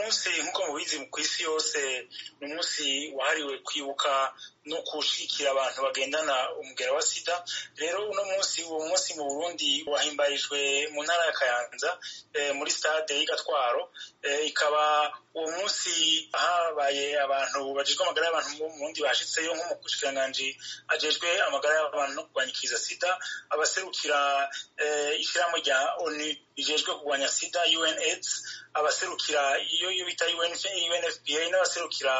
munsi nk'uko mubizi ku isi yose ni umunsi wahariwe kwibuka no gushigikira abantu bagendana umugera wa sida rero uno munsi uwo munsi mu burundi wahimbarijwe mu ntara ya kayanza muri stade y'igatwaro ikaba uwo munsi habaye abantu bajejwe amagara y'abantu mu burundi bashitseyo nk'umushikiranganji ajejwe amagara y'abantu no kurwanya ikiza sida abaserukira ishyirahamwe rya onu rijejwe kurwanya sida unaids abaserukira iyo bita unfpa n'abaserukira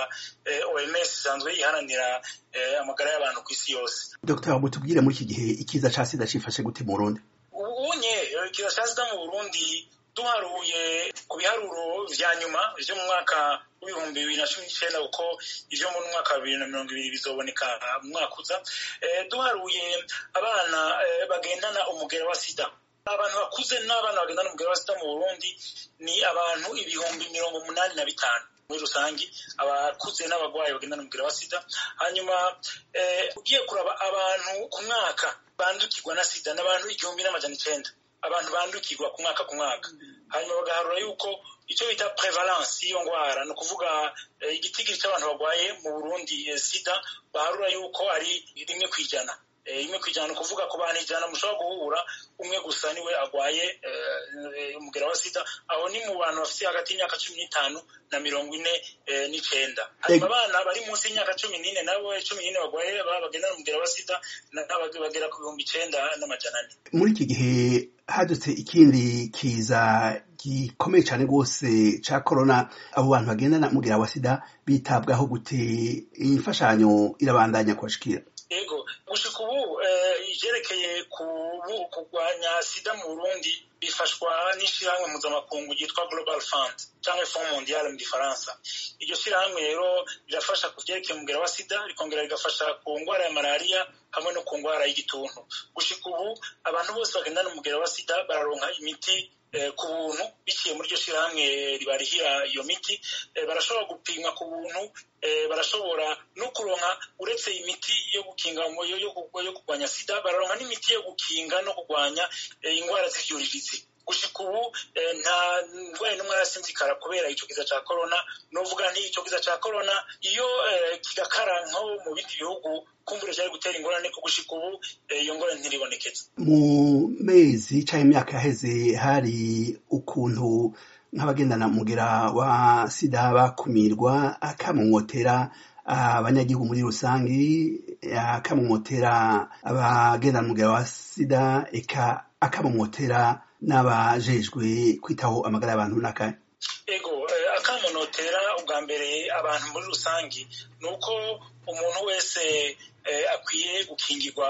oms isanzwe iharanira amagara y'abantu ku isi yose dr mutubwire muri iki gihe ikiza ca sida cifashe gute mu burundi ubunye ikiza ca sida mu burundi duharuye ku biharuro vya nyuma vyo mu mwaka w'ibihumbi bibiri na cumi n'icenda kuko ivyo mu mwaka wa bibiri na mirongo ibiri bizoboneka mu mwaka uza duharuye abana bagendana umugera wa sida abantu bakuze n'abana bagendana umugera wa sida mu burundi ni abantu ibihumbi mirongo umunani na bitanu muri rusange abakuze n'abagwayi bagendana umugera wa sida hanyuma ugiye kuraba abantu ku mwaka bandukirwa na sida n'abantu igihumbi n'amajana icenda abantu bandukirwa ku mwaka ku mwaka hanyuma bagaharura yuko icyo bita prevalence y'iyo ngwara ni ukuvuga igitigiri cy'abantu barwaye mu burundi sida baharura yuko ari rimwe ku ijana rimwe ku ijana ni ukuvuga ku bantu ijana mushobora guhura umwe gusa niwe arwaye umugera wa sida aho ni mu bantu bafite hagati y'imyaka cumi n'itanu na mirongo ine n'icenda hanyuma abana bari munsi y'imyaka cumi n'ine nabo cumi n'ine barwaye bagendana umugera wa sida bagera ku bihumbi icenda n'amajana ane muri iki gihe hadutse ikindi kiza gikomeye cyane rwose ca corona abo bantu bagendana umugera wa sida bitabwaho gute imfashanyo irabandanya kubashikira ego gushika ubu ivyerekeye kurwanya sida mu burundi bifashwa n'ishirahamwe mpuzamakungu ryitwa global fund canke fond mondial mu gifaransa iryo shirahamwe rero rirafasha ku vyerekeye umugera wa sida rikongera rigafasha ku ngwara ya malariya hamwe no ku ngwara y'igituntu gushika ubu abantu bose bagendana umugera wa sida bararonka imiti ku buntu biciye muri iryo shirahamwe ribarihira iyo miti barashobora gupimwa ku buntu barashobora no kuronka uretse imiti yo gukinga yo kurwanya sida bararonka n'imiti yo gukinga no kurwanya indwara z'ivyuririzi gushika ubu nta ndwara n'umwe arasinzikara kubera ico kiza ca corona novuga nti ico kiza ca corona iyo kigakara nko mu bindi bihugu kumbure vyari gutera ingorane ko gushika ubu iyo ngorane ntiribonekeza mu mezi canke imyaka yaheze hari ukuntu nk'abagendana umugera wa sida bakumirwa akamumotera abanyagihugu muri rusangi akamumotera abagendana umugera wa sida eka akamumotera n'abajejwe kwitaho amagara y'abantu n'akahe ego akamunotera ubwa mbere abantu muri rusangi ni uko umuntu wese akwiye gukingirwa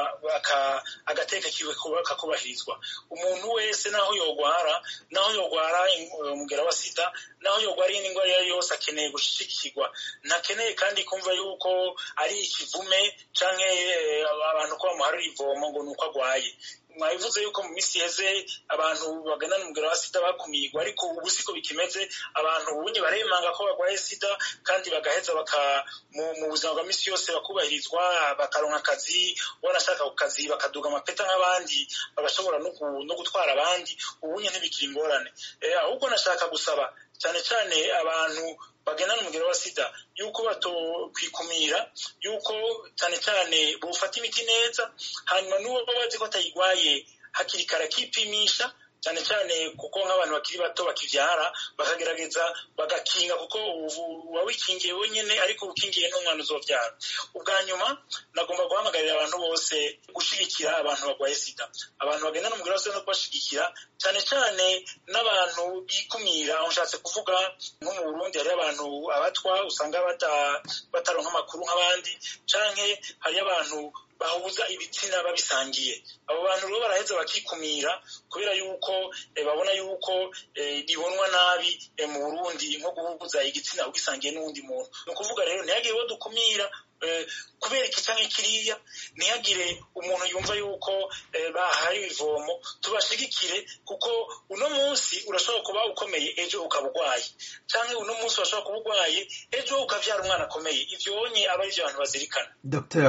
agateka kiwe kakubahirizwa umuntu wese naho yogwara naho yogwara umugera wa sida naho yogwara iyindi ndwara iyo ari yose akeneye gushigikirwa ntakeneye kandi kumva yuko ari ikivume canke abantu ko bamuharira ivomo ngo ni uko agwaye mwabivuze yuko mu minsi iheze abantu bagendana umugera wa sida bakumirwa ariko ubu siko bikimeze abantu ubunye baremanga ko barwaye sida kandi bagaheza baka mu buzima bwa minsi yose bakubahirizwa bakaronka akazi wanashaka ku kazi bakaduga amapeta nk'abandi bagashobora no gutwara abandi ubunye ntibikiri ingorane ahubwo nashaka gusaba cyane cyane abantu bagendana umugero wa sida yuko batokwikumira yuko cyane cyane bufata imiti neza hanyuma n'uwo bazi ko atayigwaye hakiri kare akipimisha cyane cyane kuko nk'abantu bakiri bato bakivyara bakagerageza bagakinga kuko uba wikingiye wenyene ariko ukingiye n'umwana uzovyara ubwa nyuma nagomba guhamagarira abantu bose gushigikira abantu barwaye sida abantu bagendana umugero wa sida no kubashigikira cyane cyane n'abantu bikumira aho nshatse kuvuga nko mu burundi hariyo abantu abatwa usanga bataronka amakuru nk'abandi canke hariyo abantu bahuza ibitsina babisangiye abo bantu rero baraheza bakikumira kubera yuko babona yuko bibonwa nabi mu burundi nko guhuza igitsina ugisangiye n'uwundi muntu ni ukuvuga rero ntihagire uwo dukumira kubera iki canke kiriya ntihagire umuntu yumva yuko bahariwe ivomo tubashigikire kuko uno munsi urashobora kuba ukomeye ejo ukaba urwaye canke uno munsi urashobora kuba urwaye ejo ukavyara umwana akomeye ivyo wonye aba ari vyo abantu bazirikana dr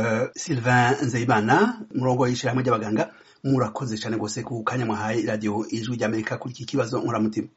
sylvain nzeyimana umurongo w'ishirahamwe ry'abaganga murakoze cane gose ku kanya mwahaye radiyo ijwi ry'amerika kuri iki kibazo nkuramutima